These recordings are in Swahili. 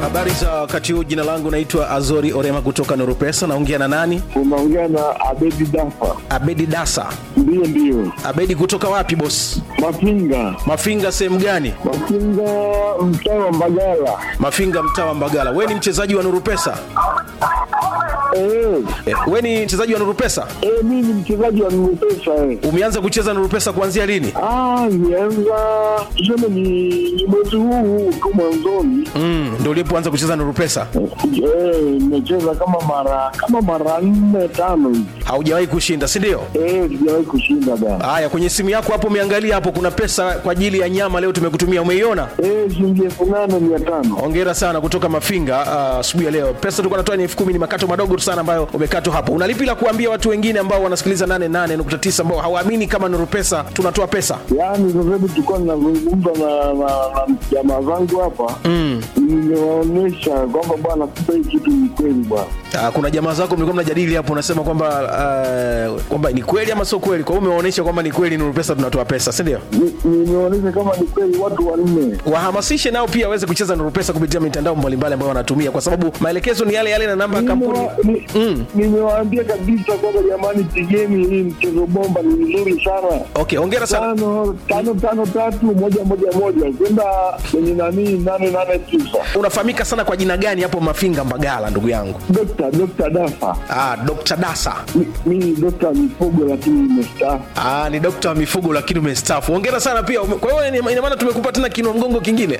Habari za wakati huu, jina langu naitwa Azori Orema kutoka Nurupesa. Naongea na nani? Unaongea na Abedi Dafa. Abedi Dasa. Ndiyo, ndiyo. Abedi kutoka wapi boss? Mafinga, Mafinga sehemu gani? Mafinga, mtaa wa Mbagala. Mafinga mtaa wa Mbagala. We ni mchezaji wa Nurupesa? Eh, Eh, we ni mchezaji wa Nurupesa? eh, mimi ni mchezaji wa Nupesa eh. Umeanza kucheza Nurupesa kuanzia lini? Ah, nianza tuseme ni ni mwezi huu huu tu mwanzoni. Mm, ndio ulipoanza kucheza Nurupesa? Eh, nimecheza kama mara kama mara nne tano hivi. Haujawahi kushinda, si ndio? Eh, sijawahi kushinda bana. Haya, kwenye simu yako hapo umeangalia hapo, kuna pesa kwa ajili ya nyama leo tumekutumia, umeiona? Eh, shilingi elfu nane mia tano. Hongera sana kutoka Mafinga ah, asubuhi ya leo. Pesa tulikuwa natoa ni elfu kumi, ni makato madogo tu sana ambayo umekatwa hapo. Unalipi la kuambia watu wengine ambao wanasikiliza 88.9 ambao hawaamini kama Nuru Pesa tunatoa pesa? Yaani sasa hivi tulikuwa ninazungumza na na na jamaa zangu hapa mm. nimewaonyesha kwamba bwana, kumbe hii kitu ni kweli bwana. Ah, kuna jamaa zako mlikuwa mnajadili hapo, unasema kwamba ah, kwamba ni kweli ama sio kweli. Kwa hiyo umewaonyesha kwamba ni kweli Nuru Pesa tunatoa pesa, si ndio? Ni- Nimeonyesha kama ni kweli watu wanne. Wahamasishe nao pia waweze kucheza Nuru Pesa kupitia mitandao mbalimbali ambayo wanatumia, kwa sababu maelekezo ni yale yale na namba ya kampuni. Nimewa- ni- Nimewaambia kabisa kwamba jamani, pigeni hii mchezo bomba, ni mzuri sana. Okay, hongera sana. Tano tano tano tatu moja moja moja kwenda kwenye nani nane nane tisa. Unafahamika sana kwa jina gani hapo Mafinga Mbagala, ndugu yangu? Dokta Dokta Dafa, Ah, Dr. Dasa. Mi- mimi dokta mifugo, lakini nimestaafu. Ah, ni dokta wa mifugo lakini umestaafu. Hongera sana pia. Ume- Kwa hiyo ina ina maana tumekupa tena kinua mgongo kingine.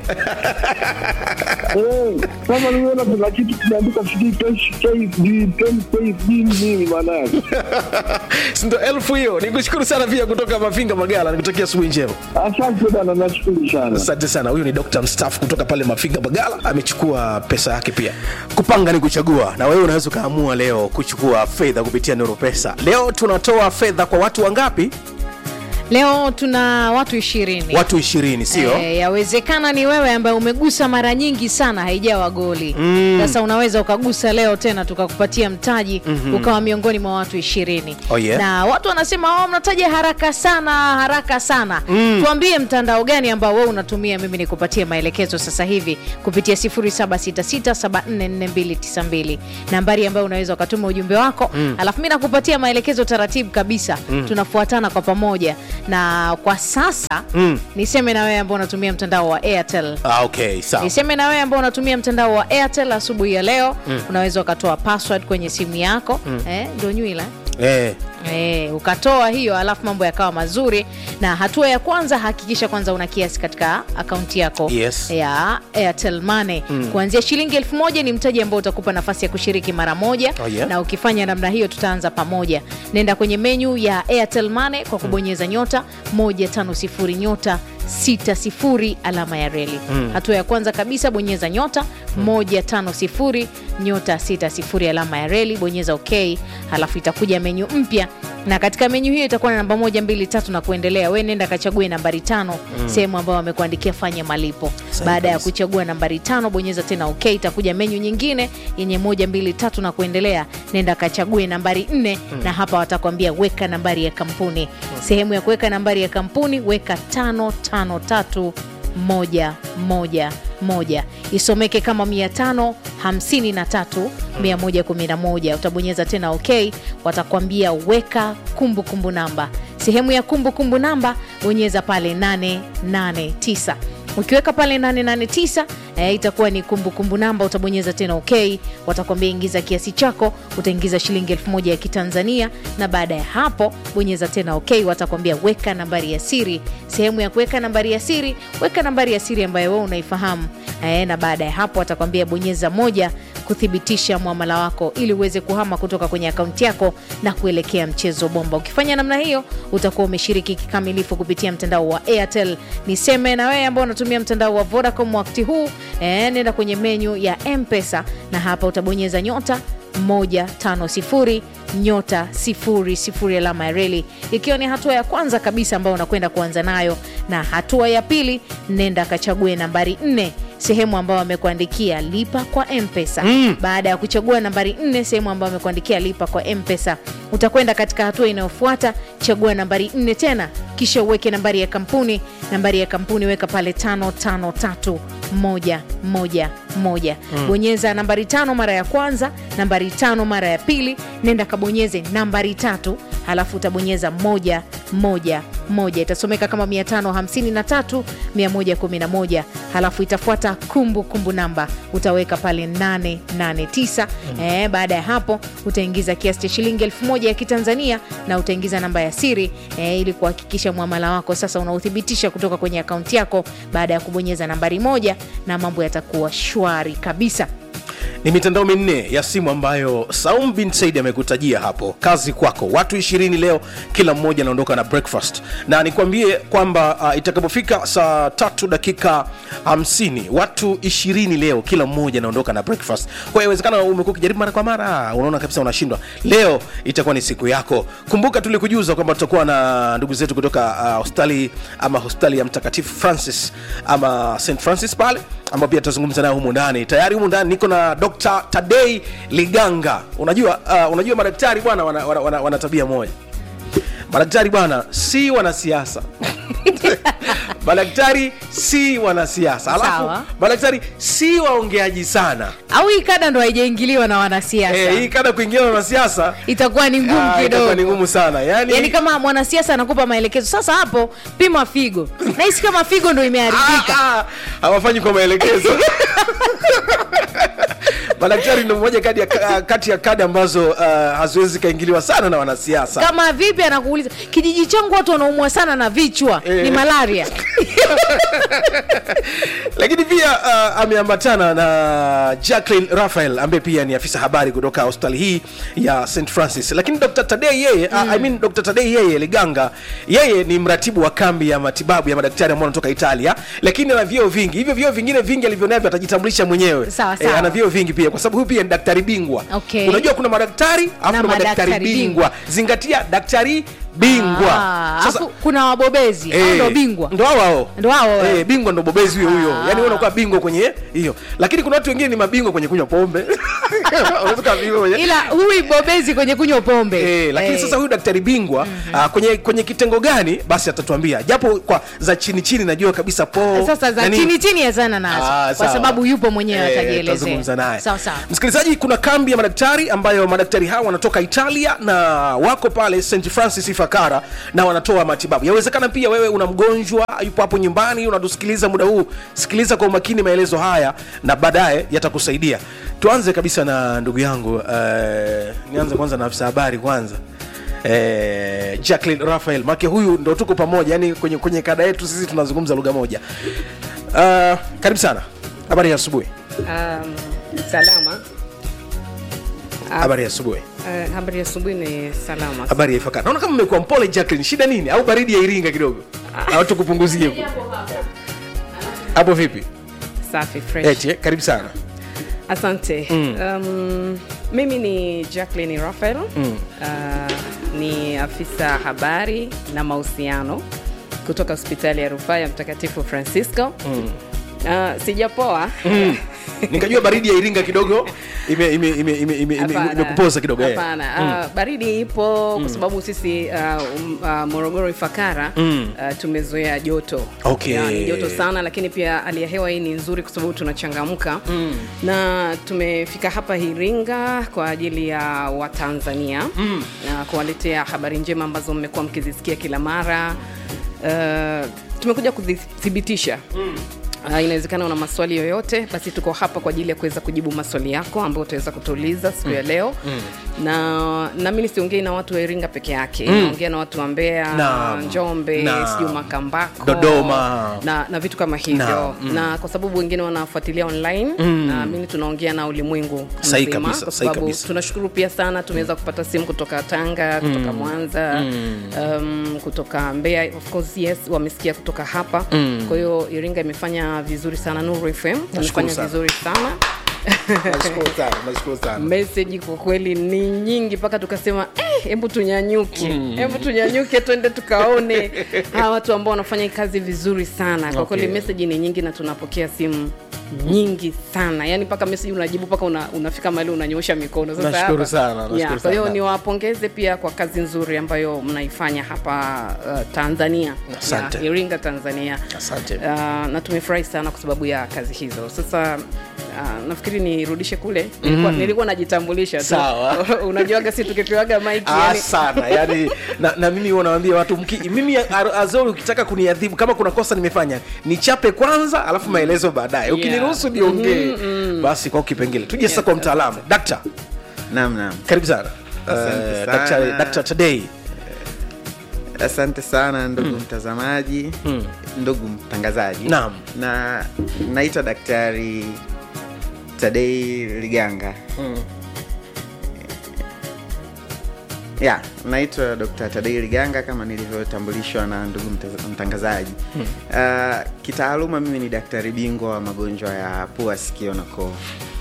Eh, Sasa nimeona kuna kitu kimeandika sijui KSD, 10 KSD nini maana yake? Si ndio elfu hiyo. Nikushukuru sana pia kutoka Mafinga Magala. Nikutakia asubuhi njema. Asante bana, nashukuru sana. Asante sana. Huyu ni dokta mstaafu kutoka pale Mafinga Magala, amechukua pesa yake pia. Kupanga ni kuchagua, na wewe unaweza ukaamua leo kuchukua fedha kupitia Nuru Pesa. Leo tunatoa fedha kwa watu wangapi? Leo tuna watu ishirini. Watu ishirini, sio? Eh, yawezekana ni wewe ambaye umegusa mara nyingi sana haijawa goli sasa unaweza ukagusa leo tena tukakupatia mtaji ukawa miongoni mwa watu ishirini Oh, yeah. na watu wanasema oh, mnataja haraka sana haraka sana tuambie mtandao gani ambao wewe unatumia mimi nikupatie maelekezo sasa hivi kupitia 0766744292 nambari ambayo unaweza ukatuma ujumbe wako alafu mi nakupatia maelekezo taratibu kabisa tunafuatana kwa pamoja na kwa sasa niseme na wewe ambao unatumia mtandao wa airtel Ah, okay, sawa. niseme na wewe ambao unatumia mtandao wa airtel asubuhi ya leo unaweza ukatoa password kwenye simu yako eh, ndio nywila Eh, E, ukatoa hiyo alafu mambo yakawa mazuri na hatua ya kwanza hakikisha kwanza una kiasi katika akaunti yako Yes. ya airtel money kuanzia shilingi elfu moja ni mtaji ambao utakupa nafasi ya kushiriki mara moja Oh, yeah. na ukifanya namna hiyo tutaanza pamoja nenda kwenye menyu ya airtel money kwa kubonyeza nyota 150 nyota 60 alama ya reli hatua ya kwanza kabisa bonyeza nyota 150 nyota 60 alama ya reli bonyeza ok halafu itakuja menyu mpya na katika menyu hiyo itakuwa na namba moja mbili tatu na kuendelea we nenda kachague nambari tano sehemu ambayo wamekuandikia fanya malipo Sahi baada ya kabisa. kuchagua nambari tano bonyeza tena ok itakuja menyu nyingine yenye moja mbili tatu na kuendelea nenda kachague nambari nne na hapa watakwambia weka nambari ya kampuni sehemu ya kuweka nambari ya kampuni weka tano tano tatu moja moja moja isomeke kama mia tano hamsini na tatu mia moja kumi na moja utabonyeza tena ok watakwambia weka kumbukumbu kumbu namba sehemu ya kumbukumbu kumbu namba bonyeza pale 889 ukiweka pale 889 eh, itakuwa ni kumbukumbu kumbu namba utabonyeza tena ok watakwambia ingiza kiasi chako utaingiza shilingi elfu moja ya kitanzania na baada ya hapo bonyeza tena ok watakwambia weka nambari ya siri sehemu ya kuweka nambari ya siri weka nambari ya siri ambayo wewe unaifahamu eh, na baada ya hapo watakwambia bonyeza moja kuthibitisha mwamala wako ili uweze kuhama kutoka kwenye akaunti yako na kuelekea mchezo bomba ukifanya namna hiyo utakuwa umeshiriki kikamilifu kupitia mtandao wa airtel niseme na wewe ambao unatumia mtandao wa vodacom wakati huu eh, nenda kwenye menyu ya mpesa na hapa utabonyeza nyota 150 nyota 00 alama ya reli ikiwa ni hatua ya kwanza kabisa ambayo unakwenda kuanza nayo na hatua ya pili nenda kachague nambari 4 sehemu ambayo wamekuandikia lipa kwa mpesa mm. baada ya kuchagua nambari nne sehemu ambayo wamekuandikia lipa kwa mpesa utakwenda katika hatua inayofuata chagua nambari nne tena kisha uweke nambari ya kampuni nambari ya kampuni weka pale tano tano tatu moja moja moja mm. bonyeza nambari tano mara ya kwanza nambari tano mara ya pili nenda kabonyeze nambari tatu halafu utabonyeza moja moja moja itasomeka kama 553 111 halafu itafuata kumbu kumbu namba utaweka pale 889 mm. eh, baada ya hapo utaingiza kiasi cha shilingi elfu moja ya kitanzania na utaingiza namba ya siri eh, ili kuhakikisha mwamala wako sasa unauthibitisha kutoka kwenye akaunti yako baada ya kubonyeza nambari moja na mambo yatakuwa shwari kabisa ni mitandao minne ya simu ambayo saum bin said amekutajia hapo kazi kwako watu ishirini leo kila mmoja anaondoka na breakfast na nikwambie kwamba uh, itakapofika saa tatu dakika 50 watu ishirini leo kila mmoja anaondoka na breakfast kwa hiyo inawezekana umekuwa ukijaribu mara kwa mara unaona kabisa unashindwa leo itakuwa ni siku yako kumbuka tulikujuza kwamba tutakuwa na ndugu zetu kutoka uh, hospitali ama hospitali ya mtakatifu francis ama st francis pale ambao pia tutazungumza nayo humu ndani tayari humu ndani niko na dr tadei liganga unajua uh, unajua madaktari bwana wana, wana, wana, wana tabia moja madaktari bwana si wanasiasa madaktari si wanasiasa alafu Sawa. madaktari si waongeaji sana au hii kada ndo haijaingiliwa na wanasiasa Eh, hii kada kuingia na wanasiasa itakuwa ni ngumu ah, itakuwa ni kidogo ngumu sana yani, yaani kama mwanasiasa anakupa maelekezo sasa hapo pima figo nahisi kama figo ndo imeharibika Ah, ah, hawafanyi kwa maelekezo madaktari ndo moja kati ya, kati ya kada ambazo uh, haziwezi zikaingiliwa sana na wanasiasa kama vipi anakuuliza kijiji changu watu wanaumwa sana na vichwa Eh. ni malaria lakini pia uh, ameambatana na jacklin rafael ambaye pia ni afisa habari kutoka hospitali hii ya st francis lakini dr tadei yeye mm. uh, I mean, dr tadei yeye liganga yeye ni mratibu wa kambi ya matibabu ya madaktari ambao wanatoka italia lakini ana vyeo vingi hivyo vyeo vingine vingi alivyonavyo atajitambulisha mwenyewe Sawa, sawa. ana vyeo vingi pia kwa sababu huyu pia ni daktari bingwa Okay. unajua kuna madaktari alafu Na na madaktari madaktari bingwa zingatia daktari bingwa Ah, sasa alafu kuna wabobezi Eh, au ndo bingwa ndo hao hao Ndo hao hao. eh, bingwa ndo bobezi huyo huyo Ah. yani wewe unakuwa bingwa kwenye hiyo lakini kuna watu wengine ni mabingwa kwenye kunywa pombe Unaweza kuwa bingwa kwenye ila huyu bobezi kwenye kunywa pombe Eh, lakini Eh. sasa huyu daktari bingwa mm-hmm. kwenye kwenye kitengo gani basi atatuambia japo kwa za chini chini najua kabisa po sasa za nani- chini chini yazana nazo Ah, kwa sawa. sababu yupo mwenyewe Eh, atajielezea tutazungumza naye sawa sawa msikilizaji kuna kambi ya madaktari ambayo madaktari hawa wanatoka italia na wako pale st francis ifakara na wanatoa matibabu yawezekana pia wewe una mgonjwa yupo hapo nyumbani unatusikiliza muda huu sikiliza kwa umakini maelezo haya na baadaye yatakusaidia tuanze kabisa na ndugu yangu uh, nianze kwanza na afisa habari kwanza Eh, jacklin rafael make huyu ndo tuko pamoja yani kwenye, kwenye kada yetu sisi tunazungumza lugha moja uh, karibu sana habari ya asubuhi Um, salama. Ah, habari ya asubuhi eh, habari ya asubuhi ni salama. habari ya ifakara naona kama mmekuwa mpole jacklin shida nini au baridi ya iringa kidogo au tukupunguzie huko? hapo vipi Safi fresh. Eti, eh, karibu sana Asante. Um, mimi ni Jacqueline Raphael. Uh, ni afisa habari na mahusiano kutoka hospitali ya rufaa ya Mtakatifu Francisco. Uh, sijapoa. nikajua baridi ya iringa kidogo imekupoza ime, ime, ime, ime, ime, Hapana. imekupoza kidogo eh. Hapana. Uh, baridi ipo kwa sababu sisi uh, um, uh, Morogoro Ifakara uh, tumezoea joto. Okay. Ya, ni joto sana lakini pia hali ya hewa hii ni nzuri kwa sababu tunachangamka na tumefika hapa Iringa kwa ajili ya Watanzania na kuwaletea habari njema ambazo mmekuwa mkizisikia kila mara. Uh, tumekuja kuzithibitisha Uh, inawezekana una maswali yoyote basi tuko hapa kwa ajili ya kuweza kujibu maswali yako ambayo utaweza kutuuliza siku ya leo na nami nisiongei na watu wa iringa peke yake naongea na watu wa mbeya Naam. njombe Naam. sijui makambako Dodoma. na, na vitu kama hivyo Naam. na kwa sababu wengine wanafuatilia online na mimi tunaongea na ulimwengu Sahi mzima, kabisa, kwa sahi sababu kabisa. tunashukuru pia sana tumeweza kupata simu kutoka tanga kutoka mwanza um, kutoka mbeya of course yes wamesikia kutoka hapa kwa hiyo iringa imefanya vizuri sana nuru fm tumefanya sana. vizuri sana Nashukuru sana, nashukuru sana. meseji kwa kweli ni nyingi mpaka tukasema "Eh, hebu tunyanyuke hebu tunyanyuke twende tukaone hawa watu ambao wanafanya hii kazi vizuri sana kwa Okay. kweli meseji ni nyingi na tunapokea simu nyingi sana yani mpaka message unajibu mpaka una, unafika mahali unanyosha mikono Sasa Nashukuru hapa- sana, nashukuru Yeah, kwa hiyo sana. niwapongeze pia kwa kazi nzuri ambayo mnaifanya hapa uh, tanzania Asante. Yeah, iringa tanzania Asante. uh, na tumefurahi sana kwa sababu ya kazi hizo sasa Uh, nafikiri nirudishe kule nilikuwa, nilikuwa najitambulisha tu Sawa. unajuaga si tukipewaga mike Ah, yani, sana yani na, na mimi huwa nawaambia watu mki, mimi Ar- azori ukitaka kuniadhibu kama kuna kosa nimefanya nichape kwanza alafu maelezo baadaye ukiniruhusu niongee basi kwa kipengele tuje sasa kwa mtaalamu dakta Naam, naam. karibu sana Asante Eh, sana. Daktari- Dr. today Asante sana ndugu mtazamaji, ndugu mtangazaji. Naam. Na naitwa Daktari Tadei Liganga. Ya, naitwa Dr. Tadei Liganga kama nilivyotambulishwa na ndugu mtaz- mtangazaji. Uh, kitaaluma mimi ni daktari bingwa wa magonjwa ya pua, sikio na koo.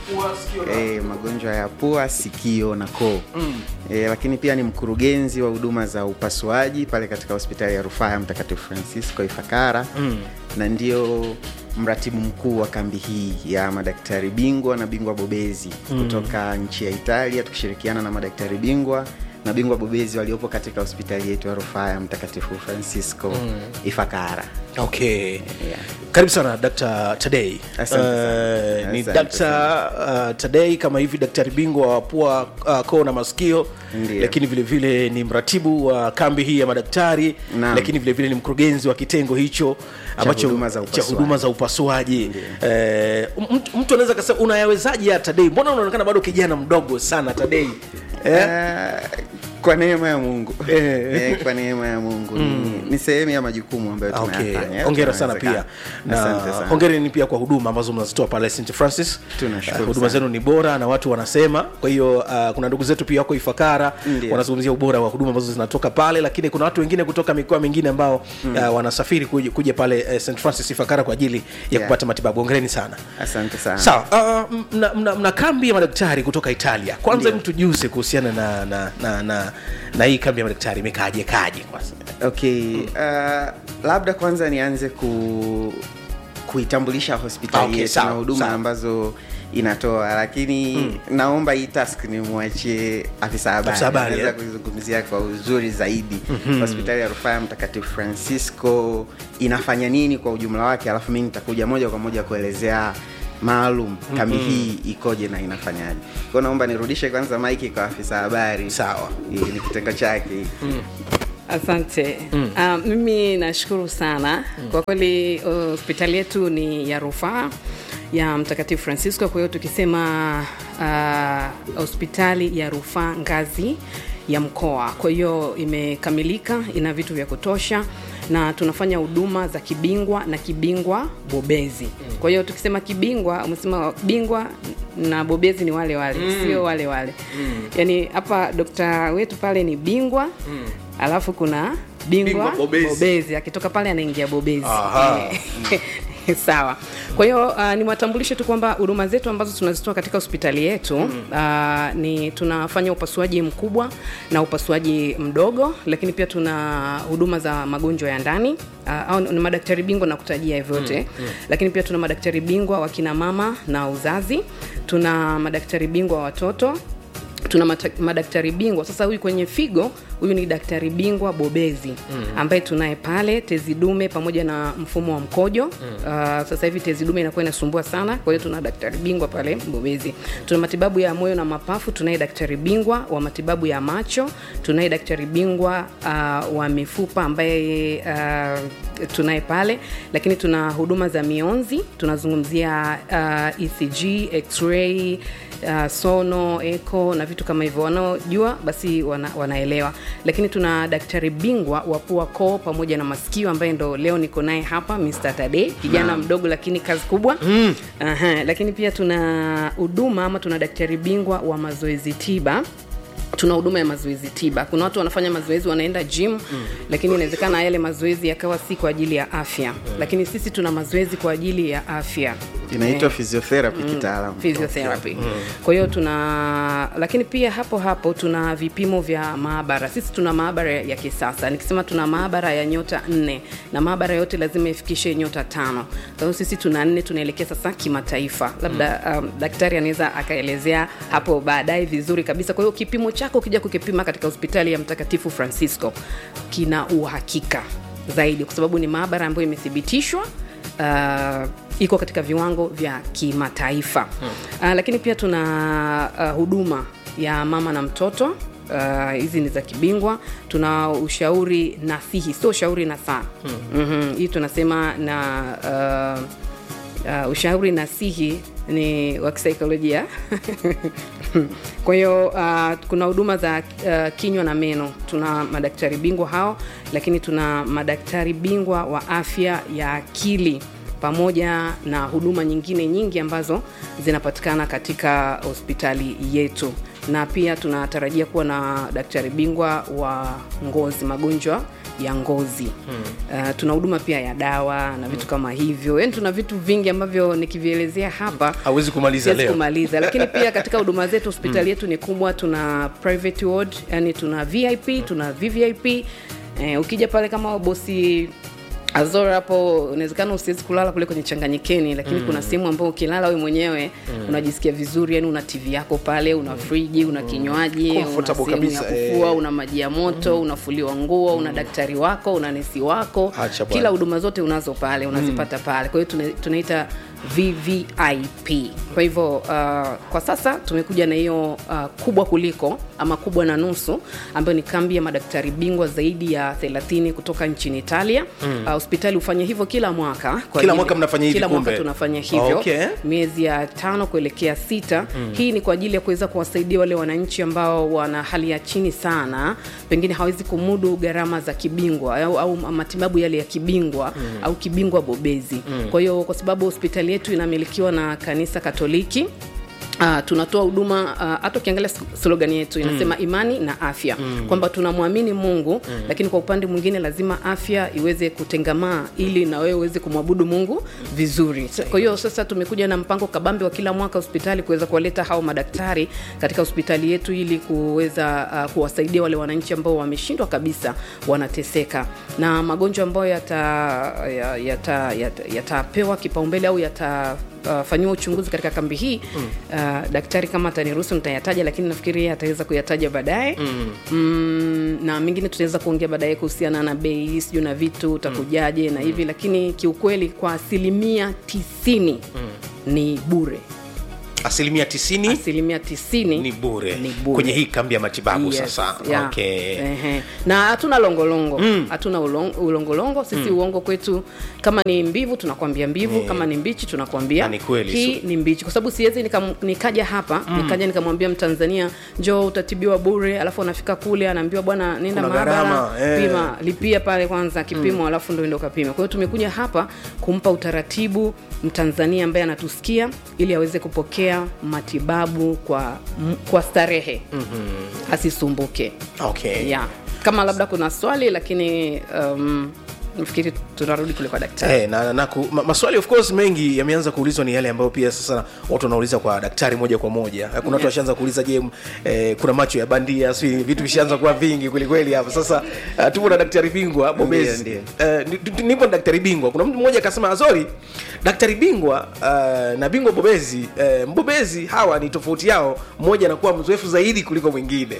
e, magonjwa ya pua sikio na koo mm. e, lakini pia ni mkurugenzi wa huduma za upasuaji pale katika hospitali ya rufaa ya mtakatifu francisco ifakara mm. na ndio mratibu mkuu wa kambi hii ya madaktari bingwa na bingwa bobezi mm. kutoka nchi ya italia tukishirikiana na madaktari bingwa na bingwa bobezi waliopo katika hospitali yetu ya rufaa ya mtakatifu francisco mm. ifakara okay yeah. karibu sana dr tadei Asante sana. Eh, ni Asante dr uh, tadei kama hivi daktari bingwa wa pua uh, koo na masikio Ndiyo. lakini vile vile ni mratibu wa kambi hii ya madaktari Naam. lakini vile vile ni mkurugenzi wa kitengo hicho ambacho huduma za cha upasuaji. huduma za upasuaji eh, mtu, mtu anaweza kasema unayawezaje ya tadei mbona unaonekana bado kijana mdogo sana tadei eh? Ah, kwa neema ya mungu Eh. Eh, kwa neema ya mungu ni, ni sehemu ya majukumu ambayo Okay. tunayafanya hongera sana pia Tunawezekana. Asante na sana. hongereni pia kwa huduma ambazo mnazitoa pale st francis Tunashukuru Uh, huduma sana. zenu ni bora na watu wanasema kwa hiyo uh, kuna ndugu zetu pia wako ifakara Ndiyo. wanazungumzia ubora wa huduma ambazo zinatoka pale lakini kuna watu wengine kutoka mikoa mingine ambao uh, wanasafiri kuja, kuja pale uh, st francis ifakara kwa ajili ya Yeah. kupata matibabu hongereni sana asante sana sawa uh, mna, mna, mna kambi ya madaktari kutoka italia kwanza Ndiyo. mtu juze kuhusiana na na, na, na na hii kambi ya madaktari imekaaje kaje kwanza okay uh, labda kwanza nianze ku kuitambulisha hospitali Okay, yetu sawa, na huduma sawa. ambazo inatoa lakini naomba hii task nimwachie afisa habari Afisa habari, Anaweza eh? kuizungumzia kwa uzuri zaidi hospitali ya rufaa ya mtakatifu francisco inafanya nini kwa ujumla wake alafu mi nitakuja moja kwa moja kuelezea maalum kambi hii ikoje na inafanyaje kwao naomba nirudishe kwanza maiki kwa afisa habari Sawa. Hii ni kitengo chake asante mm. uh, mimi nashukuru sana mm. kwa kweli uh, hospitali yetu ni ya rufaa ya mtakatifu francisco kwa hiyo tukisema uh, hospitali ya rufaa ngazi ya mkoa kwa hiyo imekamilika ina vitu vya kutosha na tunafanya huduma za kibingwa na kibingwa bobezi kwa hiyo tukisema kibingwa umesema bingwa na bobezi ni wale wale mm. sio wale wale mm. yaani hapa dokta wetu pale ni bingwa mm. alafu kuna bingwa, Bingwa bobezi. bobezi akitoka pale anaingia bobezi Aha. sawa kwa hiyo uh, niwatambulishe tu kwamba huduma zetu ambazo tunazitoa katika hospitali yetu mm. uh, ni tunafanya upasuaji mkubwa na upasuaji mdogo lakini pia tuna huduma za magonjwa ya ndani uh, au ni madaktari bingwa na kutajia hivyote mm. mm. lakini pia tuna madaktari bingwa wa kina mama na uzazi tuna madaktari bingwa wa watoto tuna mata- madaktari bingwa sasa huyu kwenye figo huyu ni daktari bingwa bobezi mm. ambaye tunaye pale tezi dume pamoja na mfumo wa mkojo mm. uh, sasa hivi tezi dume inakuwa inasumbua sana kwa hiyo tuna daktari bingwa pale bobezi tuna matibabu ya moyo na mapafu tunaye daktari bingwa wa matibabu ya macho tunaye daktari bingwa uh, wa mifupa ambaye uh, tunaye pale lakini tuna huduma za mionzi tunazungumzia uh, ecg x-ray uh, sono eco na vitu kama hivyo wanaojua basi wana, wanaelewa lakini tuna daktari bingwa wa pua koo pamoja na masikio ambaye ndo leo niko naye hapa mr tade kijana mdogo lakini kazi kubwa mm. Aha, lakini pia tuna huduma ama tuna daktari bingwa wa mazoezi tiba tuna huduma ya mazoezi tiba kuna watu wanafanya mazoezi wanaenda gym mm. lakini inawezekana yale mazoezi yakawa si kwa ajili ya afya mm. lakini sisi tuna mazoezi kwa ajili ya afya inaitwa Eh. physiotherapy kitaalamu physiotherapy kwa hiyo tuna lakini pia hapo hapo tuna vipimo vya maabara sisi tuna maabara ya kisasa nikisema tuna maabara ya nyota nne na maabara yote lazima ifikishe nyota tano kwa hiyo sisi tuna nne tunaelekea sasa kimataifa labda um, daktari anaweza akaelezea hapo baadaye vizuri kabisa kwa hiyo kipimo chako ukija kukipima katika hospitali ya mtakatifu francisco kina uhakika zaidi kwa sababu ni maabara ambayo imethibitishwa uh, iko katika viwango vya kimataifa hmm. uh, lakini pia tuna uh, huduma ya mama na mtoto Uh, hizi ni za kibingwa tuna ushauri nasihi sio ushauri na saa hmm. mm-hmm. hii tunasema na uh, uh, ushauri nasihi ni wa kisaikolojia kwa hiyo uh, kuna huduma za uh, kinywa na meno tuna madaktari bingwa hao lakini tuna madaktari bingwa wa afya ya akili pamoja na huduma nyingine nyingi ambazo zinapatikana katika hospitali yetu na pia tunatarajia kuwa na daktari bingwa wa ngozi magonjwa ya ngozi hmm. uh, tuna huduma pia ya dawa na vitu kama hivyo yani tuna vitu vingi ambavyo nikivielezea hapa hawezi kumaliza siwezi leo kumaliza lakini pia katika huduma zetu hospitali yetu ni kubwa tuna private ward yani tuna vip tuna vvip eh, ukija pale kama bosi azora hapo unawezekana usiwezi kulala kule kwenye changanyikeni lakini mm. kuna sehemu ambayo ukilala we mwenyewe mm. unajisikia vizuri yani una tv yako pale una friji una kinywaji una Comfortable sehemu ya kabisa, eh. kufua una maji ya moto mm. unafuliwa nguo una daktari wako una nesi wako Acha bwana. kila huduma zote unazo pale unazipata pale kwa hiyo tuna- tunaita vvip kwa hivyo uh, kwa sasa tumekuja na hiyo uh, kubwa kuliko ama kubwa na nusu ambayo ni kambi ya madaktari bingwa zaidi ya 30 kutoka nchini italia mm. uh, hospitali hufanya hivyo kila mwaka kwa Kila ajili- mwaka mnafanya hivi kila mwaka kumbe? tunafanya hivyo Okay. miezi ya tano kuelekea sita mm. hii ni kwa ajili ya kuweza kuwasaidia wale wananchi ambao wana hali ya chini sana pengine hawezi kumudu gharama za kibingwa au, au matibabu yale ya kibingwa mm. au kibingwa bobezi mm. kwa hiyo kwa sababu hospitali yetu inamilikiwa na kanisa katoliki Uh, tunatoa huduma uh, hata ukiangalia s- slogan yetu inasema mm. imani na afya mm. kwamba tunamwamini mungu mm. lakini kwa upande mwingine lazima afya iweze kutengamaa ili na wewe uweze kumwabudu mungu vizuri kwa hiyo sasa tumekuja na mpango kabambe wa kila mwaka hospitali kuweza kuwaleta hao madaktari katika hospitali yetu ili kuweza uh, kuwasaidia wale wananchi ambao wameshindwa kabisa wanateseka na magonjwa ambayo yatapewa yata, yata, yata, yatapewa kipaumbele au yata uh, fanyiwa uchunguzi katika kambi hii mm. uh, daktari kama ataniruhusu nitayataja lakini nafikiri yeye ataweza kuyataja baadaye mm. mm, na mengine tutaweza kuongea baadaye kuhusiana na bei sijui na vitu utakujaje mm. na hivi lakini kiukweli kwa asilimia tisini mm. ni bure asilimia tisini asilimia tisini ni bure ni bure. kwenye hii kambi ya matibabu Yes, sasa yeah. okay. Ehe. na hatuna longolongo hatuna ulong- ulongolongo sisi uongo kwetu kama ni mbivu tunakwambia mbivu kama ni mbichi tunakwambia Na ni kweli, hii ni mbichi kwa sababu siwezi nikam- nikaja hapa nikaja nikamwambia mtanzania njoo utatibiwa bure alafu anafika kule anaambiwa bwana nenda Kuna maabara gharama, eh. pima lipia pale kwanza kipimo alafu ndo endo kapima kwa hiyo tumekuja hapa kumpa utaratibu mtanzania ambaye anatusikia ili aweze kupokea matibabu kwa, m- kwa starehe mm-hmm. asisumbuke Okay. yeah. kama labda kuna swali lakini um, nafikiri tunarudi kule kwa daktari Eh, na, na ku, ma, maswali of course mengi yameanza kuulizwa ni yale ambayo pia sasa watu wanauliza kwa daktari moja kwa moja kuna watu Yes. washaanza kuuliza je m- eh, kuna macho ya bandia si vitu vishaanza kuwa vingi kwelikweli hapa sasa uh, tupo na daktari bingwa bobezi Ndiyo, Eh, ni- ni- nipo na daktari bingwa kuna mtu mmoja akasema sorry daktari bingwa uh, na bingwa bobezi uh, mbobezi hawa ni tofauti yao mmoja anakuwa mzoefu zaidi kuliko mwingine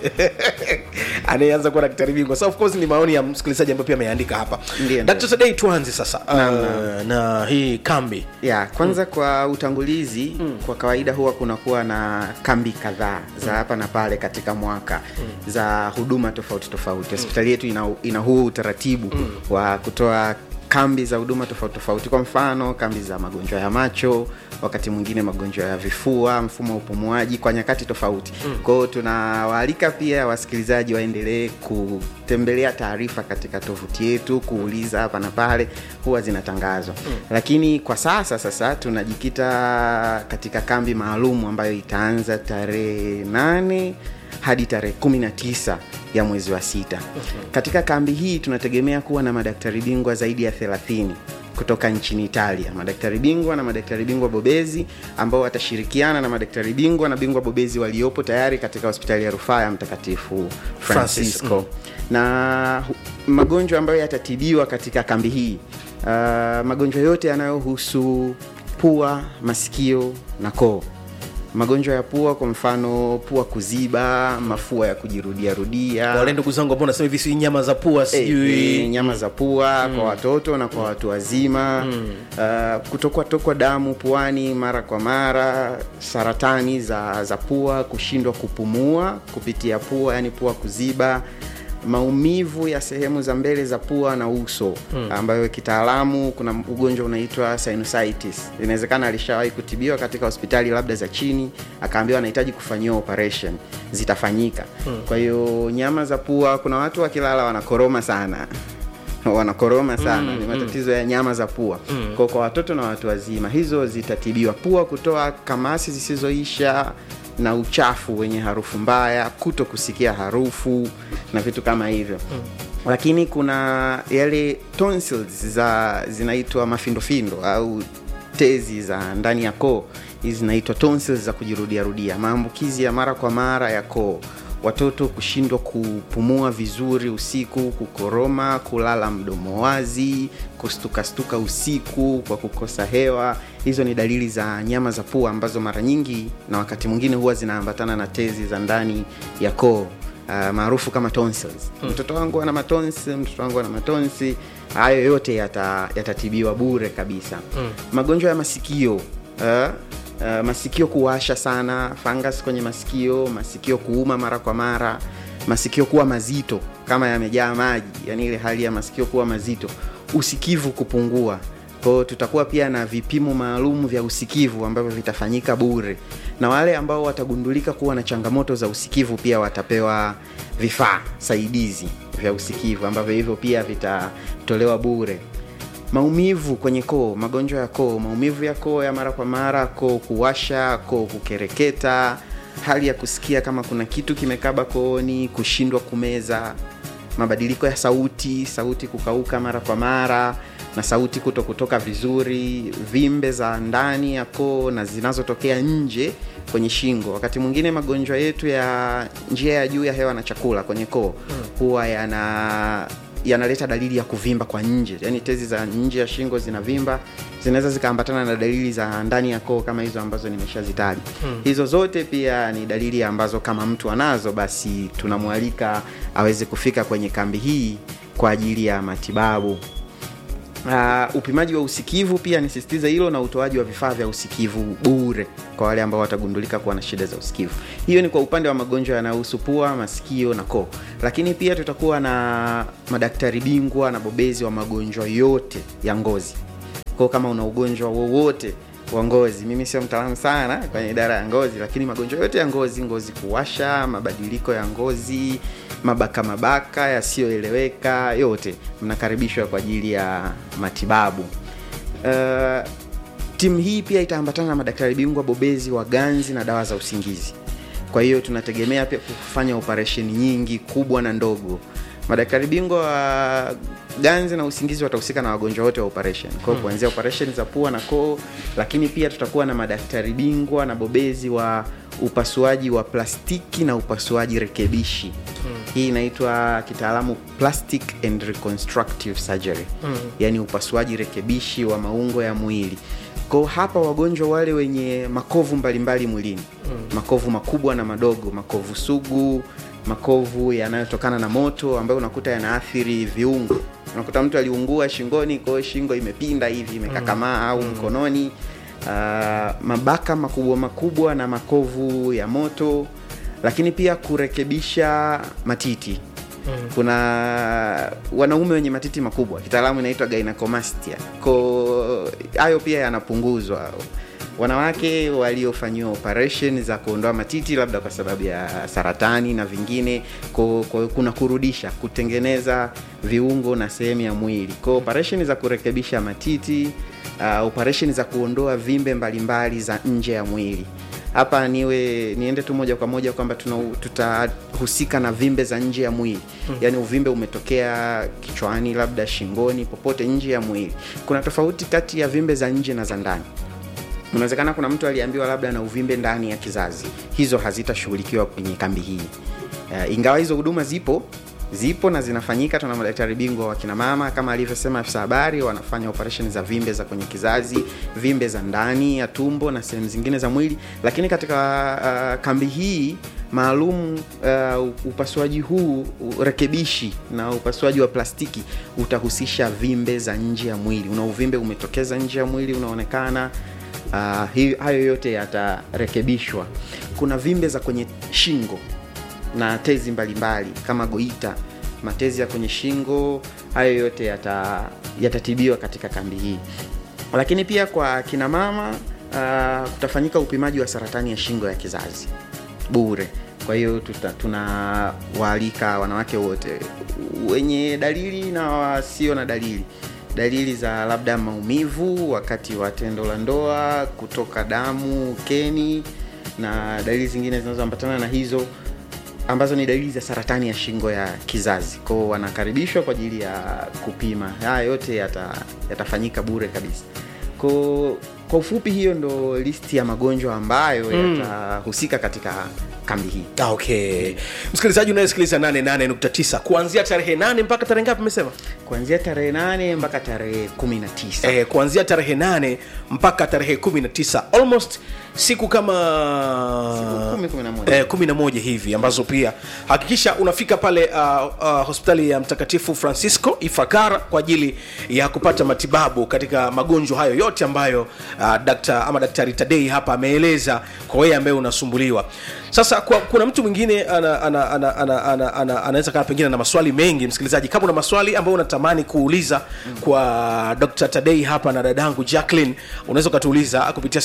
anayeanza kuwa daktari bingwa so of course ni maoni ya msikilizaji ambayo pia ameandika hapa Ndiyo, Dr. Sadei tuanze sasa uh, na hii kambi ya kwanza mm. kwa utangulizi mm. kwa kawaida huwa kunakuwa na kambi kadhaa za hapa na pale katika mwaka mm. za huduma tofauti tofauti hospitali yetu ina, ina huu utaratibu mm. wa kutoa kambi za huduma tofauti tofauti kwa mfano kambi za magonjwa ya macho wakati mwingine magonjwa ya vifua mfumo wa upumuaji kwa nyakati tofauti mm. kwao tunawaalika pia wasikilizaji waendelee kutembelea taarifa katika tovuti yetu kuuliza hapa na pale huwa zinatangazwa mm. lakini kwa sasa sasa tunajikita katika kambi maalum ambayo itaanza tarehe nane hadi tarehe 19 ya mwezi wa sita mm-hmm. katika kambi hii tunategemea kuwa na madaktari bingwa zaidi ya 30 kutoka nchini italia madaktari bingwa na madaktari bingwa bobezi ambao watashirikiana na madaktari bingwa na bingwa bobezi waliopo tayari katika hospitali ya rufaa ya mtakatifu Francis, francisco mm. na hu- magonjwa ambayo yatatibiwa katika kambi hii uh, magonjwa yote yanayohusu pua masikio na koo magonjwa ya pua kwa mfano pua kuziba mafua ya kujirudiarudia wale ndugu zangu ambao nasema hivi si nyama za pua sijui e, nyama za pua mm. kwa watoto na kwa watu wazima mm. uh, kutokwa tokwa damu puani mara kwa mara saratani za, za pua kushindwa kupumua kupitia pua yani pua kuziba maumivu ya sehemu za mbele za pua na uso mm. ambayo kitaalamu kuna ugonjwa unaitwa sinusitis inawezekana alishawahi kutibiwa katika hospitali labda za chini akaambiwa anahitaji kufanyiwa operation zitafanyika mm. kwa hiyo nyama za pua kuna watu wakilala wanakoroma sana wanakoroma sana mm, ni matatizo mm. ya nyama za pua mm. kwa, kwa watoto na watu wazima hizo zitatibiwa pua kutoa kamasi zisizoisha na uchafu wenye harufu mbaya kuto kusikia harufu na vitu kama hivyo mm. lakini kuna yale tonsils za zinaitwa mafindofindo au tezi za ndani ya koo hizi zinaitwa tonsils za kujirudiarudia maambukizi ya mara kwa mara ya koo watoto kushindwa kupumua vizuri usiku kukoroma kulala mdomo wazi kustukastuka usiku kwa kukosa hewa hizo ni dalili za nyama za pua ambazo mara nyingi na wakati mwingine huwa zinaambatana na tezi za ndani ya koo uh, maarufu kama tonsils hmm. mtoto wangu ana matonsi mtoto wangu ana matonsi hayo yote yata- yatatibiwa bure kabisa hmm. magonjwa ya masikio uh, uh, masikio kuwasha sana fungus kwenye masikio masikio kuuma mara kwa mara masikio kuwa mazito kama yamejaa maji yani ile hali ya masikio kuwa mazito usikivu kupungua kwao tutakuwa pia na vipimo maalum vya usikivu ambavyo vitafanyika bure na wale ambao watagundulika kuwa na changamoto za usikivu pia watapewa vifaa saidizi vya usikivu ambavyo hivyo pia vitatolewa bure maumivu kwenye koo magonjwa ya koo maumivu ya koo ya mara kwa mara koo kuwasha koo kukereketa hali ya kusikia kama kuna kitu kimekaba kooni kushindwa kumeza mabadiliko ya sauti sauti kukauka mara kwa mara na sauti kuto kutoka vizuri vimbe za ndani ya koo na zinazotokea nje kwenye shingo wakati mwingine magonjwa yetu ya njia ya juu ya hewa na chakula kwenye koo huwa yana yanaleta dalili ya kuvimba kwa nje yaani tezi za nje ya shingo zinavimba zinaweza zikaambatana na dalili za ndani ya koo kama hizo ambazo nimeshazitaja hmm. hizo zote pia ni dalili ambazo kama mtu anazo basi tunamwalika aweze kufika kwenye kambi hii kwa ajili ya matibabu Uh, upimaji wa usikivu pia nisisitiza hilo na utoaji wa vifaa vya usikivu bure kwa wale ambao watagundulika kuwa na shida za usikivu hiyo ni kwa upande wa magonjwa yanayohusu pua masikio na koo lakini pia tutakuwa na madaktari bingwa na bobezi wa magonjwa yote ya ngozi kwao kama una ugonjwa wowote wa ngozi mimi sio mtaalamu sana kwenye idara ya ngozi lakini magonjwa yote ya ngozi ngozi kuwasha mabadiliko ya ngozi mabaka mabaka yasiyoeleweka yote mnakaribishwa kwa ajili ya matibabu uh, timu hii pia itaambatana na madaktari bingwa bobezi wa ganzi na dawa za usingizi kwa hiyo tunategemea pia kufanya operesheni nyingi kubwa na ndogo madaktari bingwa wa ganzi na usingizi watahusika na wagonjwa wote wa operation kwao hmm. kuanzia operation za pua na koo lakini pia tutakuwa na madaktari bingwa na bobezi wa upasuaji wa plastiki na upasuaji rekebishi hmm. hii inaitwa kitaalamu plastic and reconstructive surgery hmm. yaani upasuaji rekebishi wa maungo ya mwili ko hapa wagonjwa wale wenye makovu mbalimbali mwilini mm. makovu makubwa na madogo makovu sugu makovu yanayotokana na moto ambayo unakuta yanaathiri viungo unakuta mtu aliungua shingoni kwao shingo imepinda hivi imekakamaa mm. au mkononi uh, mabaka makubwa makubwa na makovu ya moto lakini pia kurekebisha matiti Mm. kuna wanaume wenye matiti makubwa kitaalamu inaitwa gynecomastia ko hayo pia yanapunguzwa wanawake waliofanyiwa operation za kuondoa matiti labda kwa sababu ya saratani na vingine ko, ko, kuna kurudisha kutengeneza viungo na sehemu ya mwili ko operation za kurekebisha matiti uh, operation za kuondoa vimbe mbalimbali za nje ya mwili hapa niwe niende tu moja kwa moja kwamba tuna- tutahusika na vimbe za nje ya mwili mm. yaani uvimbe umetokea kichwani labda shingoni popote nje ya mwili kuna tofauti kati ya vimbe za nje na za ndani unawezekana kuna mtu aliambiwa labda na uvimbe ndani ya kizazi hizo hazitashughulikiwa kwenye kambi hii uh, ingawa hizo huduma zipo zipo na zinafanyika tuna madaktari bingwa wa kina mama kama alivyosema afisa habari wanafanya operation za vimbe za kwenye kizazi vimbe za ndani ya tumbo na sehemu zingine za mwili lakini katika uh, kambi hii maalum uh, upasuaji huu u- rekebishi na upasuaji wa plastiki utahusisha vimbe za nje ya mwili una uvimbe umetokeza nje ya mwili unaonekana uh, hi, hayo yote yatarekebishwa kuna vimbe za kwenye shingo na tezi mbalimbali mbali, kama goita matezi ya kwenye shingo hayo yote yata, yatatibiwa katika kambi hii lakini pia kwa kina mama uh, kutafanyika upimaji wa saratani ya shingo ya kizazi bure kwa hiyo tuta- tunawaalika wanawake wote wenye dalili na wasio na dalili dalili za labda maumivu wakati wa tendo la ndoa kutoka damu ukeni na dalili zingine zinazoambatana na hizo ambazo ni dalili za saratani ya shingo ya kizazi kwao wanakaribishwa kwa ajili ya kupima haya yote yata, yatafanyika bure kabisa ko kwa ufupi hiyo ndo listi ya magonjwa ambayo mm. yatahusika katika kambi hii Ah, okay msikilizaji unayesikiliza 88.9 kuanzia tarehe 8 mpaka tarehe ngapi umesema kuanzia tarehe 8 mpaka tarehe 19 eh, kuanzia tarehe 8 mpaka tarehe 19 almost siku kama Siku kumi, kumi na moja. eh, 11 hivi ambazo pia hakikisha unafika pale uh, uh, hospitali ya mtakatifu francisco ifakara kwa ajili ya kupata matibabu katika magonjwa hayo yote ambayo uh, dakta, ama daktari tadei hapa ameeleza kwa wewe ambaye unasumbuliwa sasa kwa, kuna mtu mwingine ana, ana, ana, ana, ana, ana, anaweza kaa pengine na maswali mengi msikilizaji kama una maswali ambayo unatamani kuuliza kwa dr tadei hapa na dadangu jacklin unaweza ukatuuliza kupitia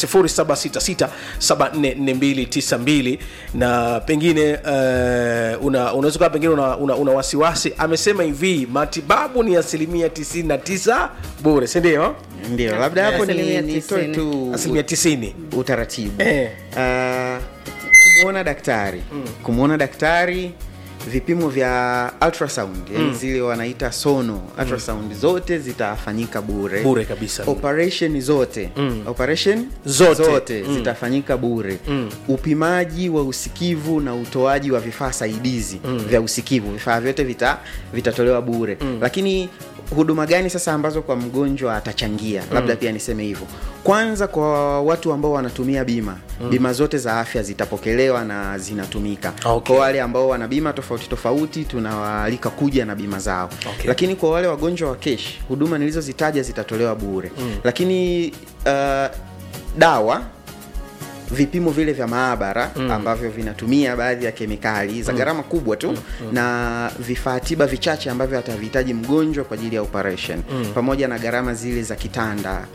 0766744292 na pengine uh, una, unaweza kaa pengine una, una, una wasiwasi amesema hivi matibabu ni asilimia 99 bure sindio ndio labda hapo ni- Asilimia nitoe tisini. tu asilimia 90 utaratibu Eh. uh, kumwona daktari mm. kumwona daktari vipimo vya ultrasound yani zile wanaita sono ultrasound zote zitafanyika bure Bure kabisa. operation zote mm. operation Zote. zote mm. zitafanyika bure mm. upimaji wa usikivu na utoaji wa vifaa saidizi mm. vya usikivu vifaa vyote vita vitatolewa bure mm. lakini huduma gani sasa ambazo kwa mgonjwa atachangia labda mm. pia niseme hivyo kwanza kwa watu ambao wanatumia bima mm. bima zote za afya zitapokelewa na zinatumika Okay. kwa wale ambao wana bima tofauti tofauti tunawaalika kuja na bima zao Okay. lakini kwa wale wagonjwa wa kesh huduma nilizozitaja zitatolewa bure mm. lakini uh, dawa vipimo vile vya maabara mm. ambavyo vinatumia baadhi ya kemikali za gharama kubwa tu mm. na vifaa tiba vichache ambavyo atavihitaji mgonjwa kwa ajili ya operation mm. pamoja na gharama zile za kitanda